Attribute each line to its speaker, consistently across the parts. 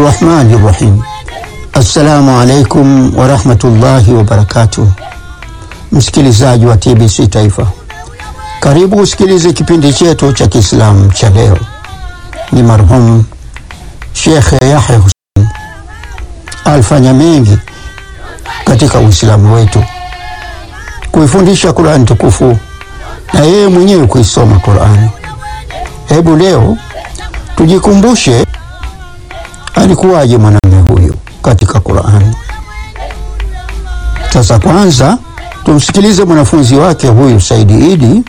Speaker 1: Rahmani Rahim. Assalamu alaikum warahmatullahi wabarakatuh. Msikilizaji wa TBC Taifa, karibu usikilize kipindi chetu cha Kiislamu cha leo. Ni marhum Shekhe Yahya Hussein alifanya mengi katika Uislamu wetu, kuifundisha Qurani tukufu na yeye mwenyewe kuisoma Qurani. Hebu leo tujikumbushe alikuwaje mwanamume huyu katika Qurani. Sasa kwanza tumsikilize mwanafunzi wake huyu Saidi Idi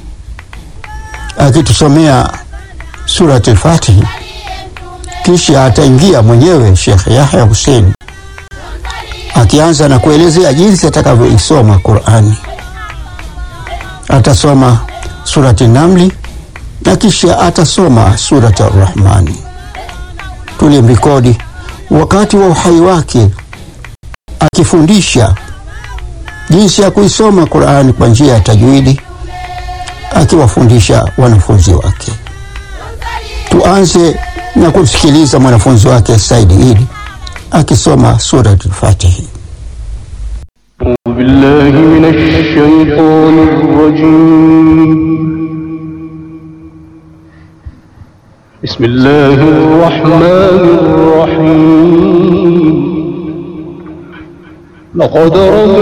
Speaker 1: akitusomea Surat al-Fatihi, kisha ataingia mwenyewe Sheikh Yahya Hussein akianza na kuelezea jinsi atakavyoisoma Qurani. Atasoma Surati Namli na kisha atasoma Surati Ar-Rahmani. Tulimrekodi wakati wa uhai wake akifundisha jinsi ya kuisoma Qurani kwa njia ya tajwidi, akiwafundisha wanafunzi wake. Tuanze na kumsikiliza mwanafunzi wake Saidi Idi akisoma Surat al-Fatihi.
Speaker 2: أعوذ بالله من الشيطان الرجيم بسم الله الرحمن الرحيم لقد رمى